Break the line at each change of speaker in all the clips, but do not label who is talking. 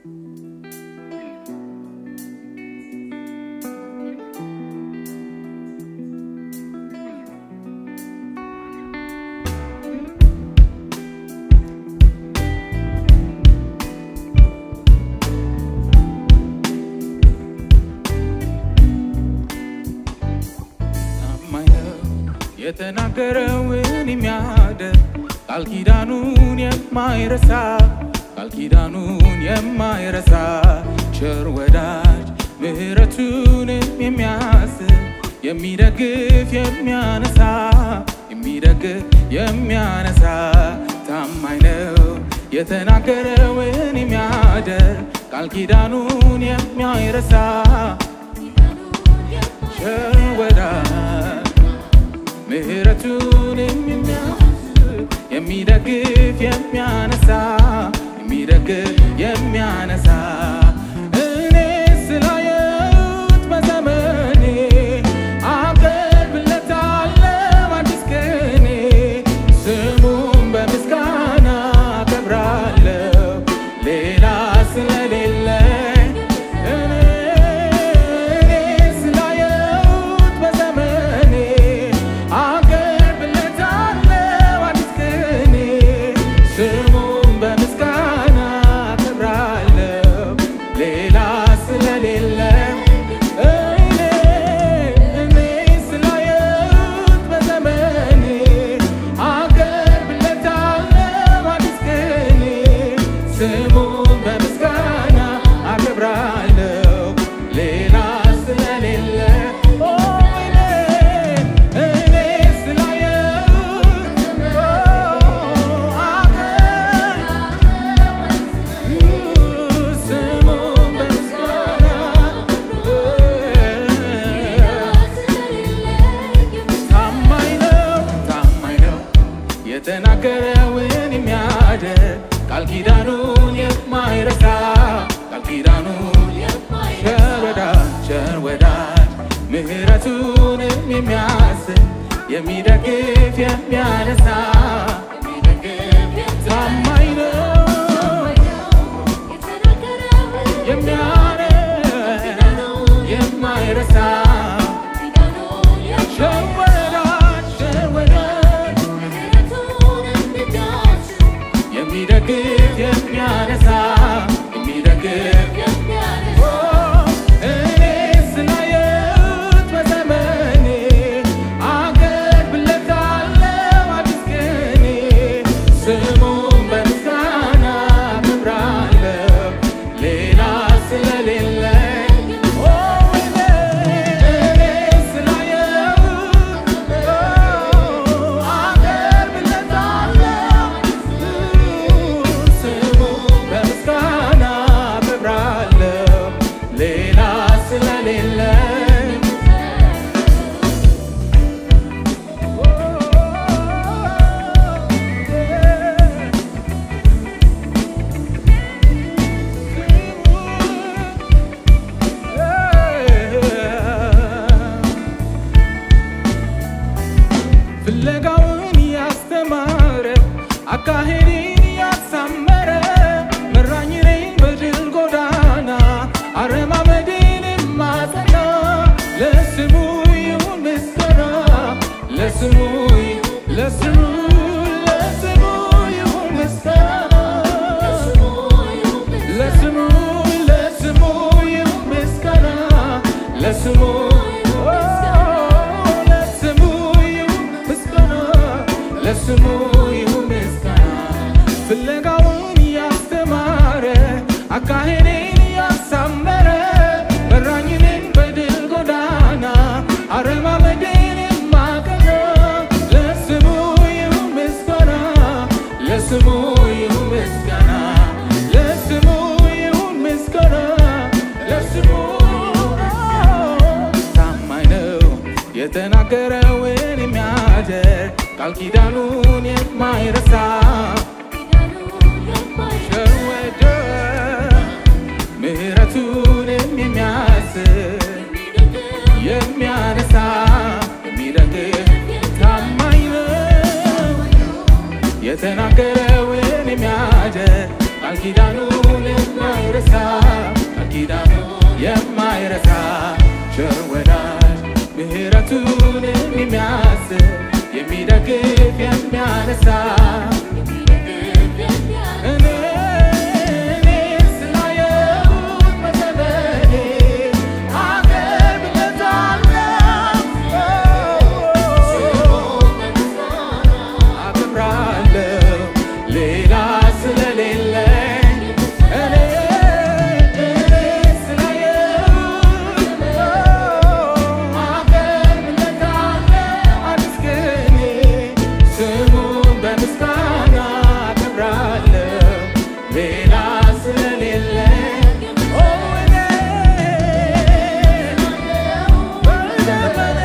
ታማኝ ነው የተናገረውን የሚያደርግ ቃል ኪዳኑን የማይረሳ ቃል ኪዳኑን የማይረሳ ቸር ወዳጅ ምሕረቱንም የሚያስብ የሚደግፍ የሚያነሳ የሚደግፍ የሚያነሳ ታማኝ ነው የተናገረውን የሚያደርግ ቃል ኪዳኑን የማይረሳ ቸር ወዳጅ ምሕረቱንም የሚያስብ የሚደግፍ የሚያነሳ የሚደግፍ የሚያነሳ እኔ ስላየሁት በዘመኔ አቀርብለታለሁ አዲስ ቅኔ ስሙን በምስጋና አከብራለሁ ሌላ ስለሌለኝ እኔ ስላየሁት በዘመኔ አቀርብለታለሁ አዲስ ቅኔ ስሙን በምስጋና አከብራለሁ ሌላ ስለሌለኝ እኔ እኔ ስላየሁት በዘመኔ አቀርብለታለሁ አዲስ ቅኔ ስሙን በምስጋና አከብራለሁ ሌላ ስለሌለ ኦ እኔ እኔ ስላየሁት ስሙን በምስጋና ታማኝ ነው ታማኝ ነው የተናገረውን የሚያደርግ ቃል ኪዳኑን የማይረሳ ቃል ኪዳኑን ቸር ወዳጅ ቸር ወዳጅ ምሕረቱንም የሚያስብ የሚደግፍ የሚያነሳ ታማኝ ነው የሚያደርግ የማይረሳ ቸር ወዳጅ ቸር ወዳጅ የሚደግፍ የሚያነሳ የሚደግፍ እኔ ስላየሁት በዘመኔ አቀርብለታለሁ አዲስ ቅኔ ስሙን በምስጋና አከብራለሁ ሌላ ስለሌለኝ ኦ እኔ እኔ ስላየሁት አቀርብለታለሁ ስሙን በምስጋና አከብራለሁ ሌላ ስለሌለኝ ፍለጋውን ያስተማረ አካሄዴን ያሳመረ መራኝ እኔን በድል ጎዳና አረማመዴን ማጸና ለስሙ ይሁን ምስጋና ለስሙ ለስሙ ለስሙ ይሁን ምስጋና ለስሙ ለስሙ ይሁን ምስጋና ለስሙ ኦ፣ ለስሙ ይሁን ምስጋና ለስሙ ይሁን ምስጋና ፍለጋውን ያስተማረ አካሄዴን ያሳመረ መራኝ እኔን በድል ጎዳና አረማመዴን የማቀና ለስሙ ይሁን ምስጋና ለስሙ ይሁን ምስጋና ለስሙ ይሁን ምስጋና ለስሙ ታማኝ ነው የተናገረውን የሚያደርግ ቃል ኪዳኑን የማይረሳ ቸር ወዳጅ ምሕረቱንም የሚያስብ የሚያነሳ የሚደግፍ ታማኝ ነው የተናገረውን የሚያደርግ ቃል ኪዳኑን የማይረሳ የማይረሳ ቸር ወዳጅ ምሕረቱን የሚያስብ የሚደግፍ የሚያነሳ እኔ እኔ ስላየሁት በዘመኔ አከብርለታለሁ አከብራለሁ ሌላ ስለሌለኝ እኔ እኔ ስላየሁት አከብርለታለሁ አዲስ ቅኔ ስሙን በምስጋና አከብራለሁ ሌላ ስለሌለኝ ኦ እኔ በዘመኔ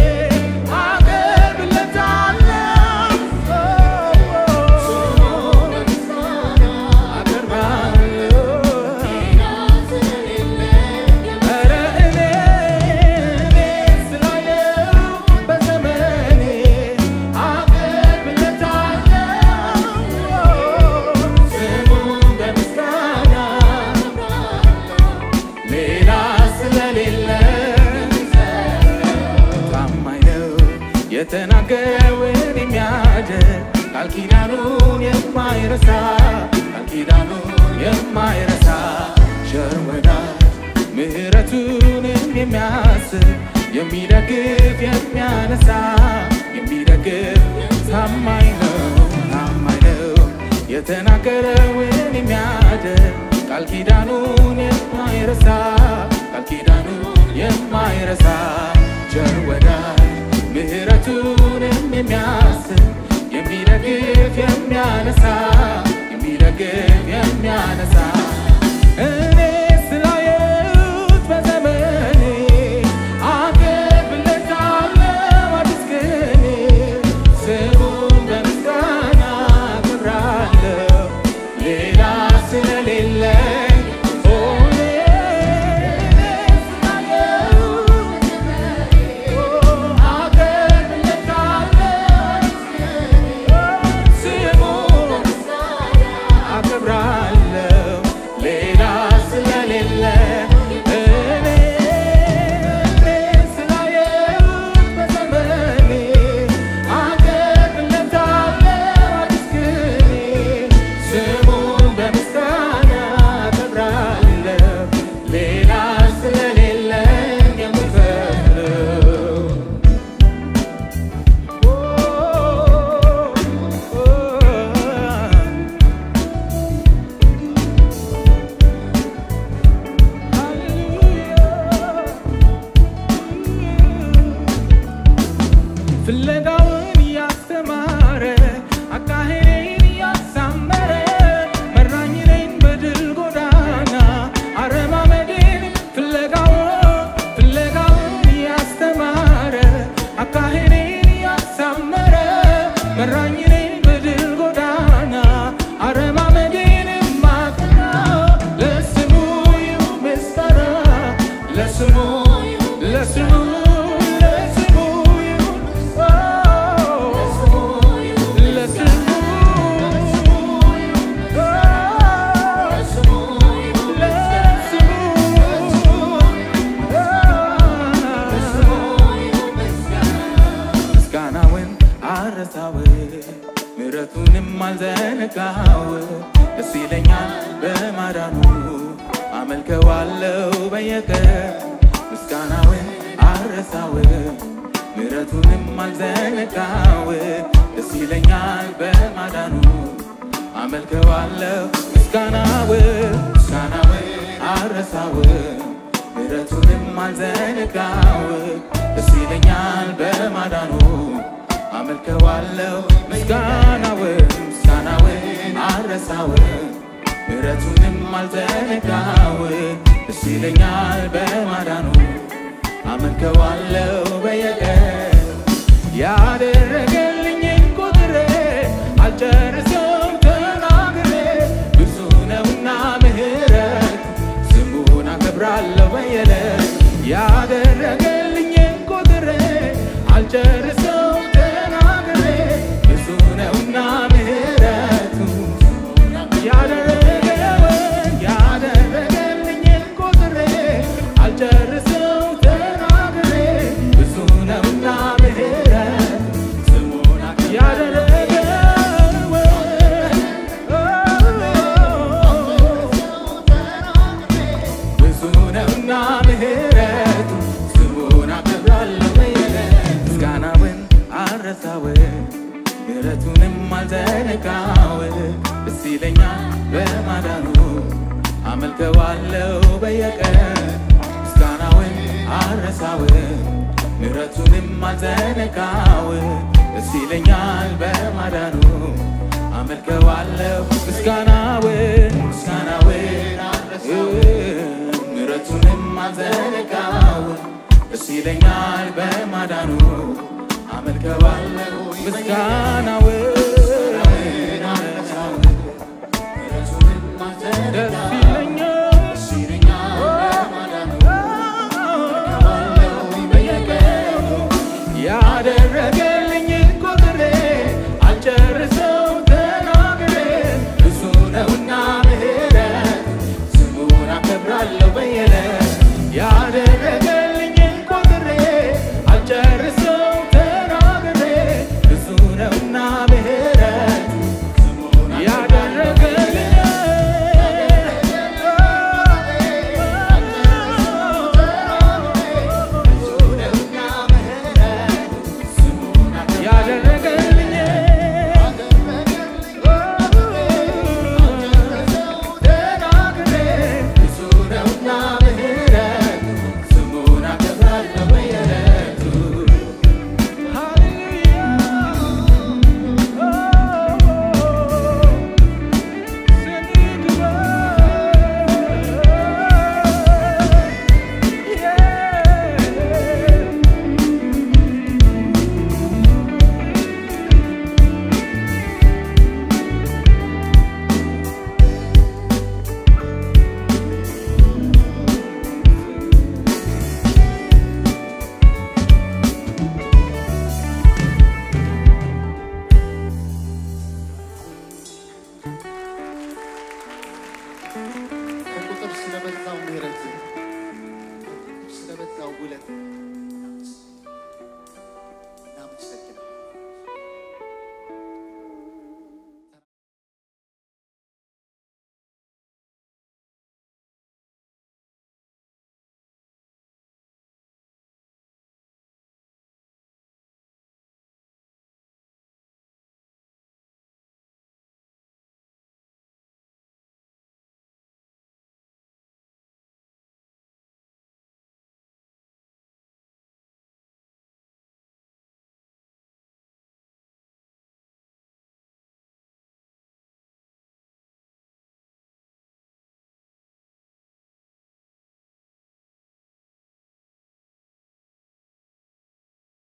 ሌላ ስለሌለን ታማኝ ነው የተናገረውን የሚያደርግ ቃል ኪዳኑን የማይረሳ ቃል ኪዳኑን የማይረሳ ቸር ወዳጅ ምሕረቱንም የሚያስብ የሚደግፍ የሚያነሳ የሚደግፍ ታማኝ ነው ታማኝ ነው የተናገረውን የሚያደርግ ቃል ኪዳኑን የማይረሳ ቃል ኪዳኑን የማይረሳ ቸር ወዳጅ ምሕረቱንም የሚያስብ የሚደግፍ የሚያነሳ የሚደግፍ የሚያነሳ እኔ ስላየሁት በዘመኔ አከብርለታለሁ አዲስ ቅኔ ስሙን በምስጋና አከብራለሁ ሌላ ስለሌለኝ ኦ እኔ ስላየሁት አከብርለታለሁ አከብራለሁ ሌላ ስለሌለ እኔ ስላየሁት በዘመኔ አከብርለታለሁ አዲስ ቅኔ ስሙን በምስጋና አከብራለሁ ሌላ ስለሌለኝ የምከፍለው ፍለጋውን እያስተማረ አካሄዴን እያሳመረ መራኝ እኔን በድል ጎዳና አረማመዴን ፍለጋውን ፍለጋውን እያስተማረ አካሄዴን እያሳመረ መራኝ እኔን በድል ጎዳና አረማመዴን ማቅና ለስሙ ይሁን ምስጋና ለስሙ ለስሙ ለስሙ ይሁን ለስሙ ምስጋናውን አረሳው ምሕረቱንም አልዘነጋው ደስ ይለኛል በማዳኑ አመልከዋለው በየቀን ምስጋናውን አረሳው ምሕረቱንም አልዘነጋው ደስ ይለኛል በማዳኑ አመልከዋለው ምስጋናው ምስጋናው አረሳው ምሕረቱንም አልዘነጋው ደስ ይለኛል በማዳኑ አመልከዋለው ምስጋናው ምስጋናው አረሳው ምሕረቱንም አልዘነጋው ደስ ይለኛል በማዳኑ አመልከዋለው በየቀን ያደረገልኝን ቁጥሬ አልጨርሰውም ተናግሬ ብዙ ነውና ምሕረት ስሙን አከብራለሁ በየዕለት ያደረገልኝን ቁጥሬ አልጨርሰውም ተናግሬ ብዙ ነውና ምሕረቱ ያደረገውን ያደረገልኝን ቁጥሬ አረሳው ምሕረቱንም አልዘነጋው ደስ ይለኛል በማዳኑ አመልከዋለው በየቀን ምስጋናውን አረሳው ምሕረቱንም አልዘነጋው ደስ ይለኛል በማዳኑ አመልከዋለው ምስጋናውን ምስጋናውን አረሳው ምሕረቱንም አልዘነጋው ደስ ይለኛል በማዳኑ አመልከዋለው ምስጋናውን አረሳው ደስ ይለኛል ያደረገልኝ ቆጥሬ አልጨርሰው ተናግሬ ብዙ ነውና ምሕረት ስሙን አከብራለሁ በየዕለት ያደረገልኝ ቆጥሬ አልጨርሰው ተናግሬ ብዙ ነውና ምሕረት ያደረገልኝ ያደረገልኝ ተናግሬ ብዙ ነውና ምሕረት ስሙን አከብራለሁ በየዕለቱ ሃሌሉያ
ከቁጥር ስለበዛው ምሕረት ስለበዛው ውለት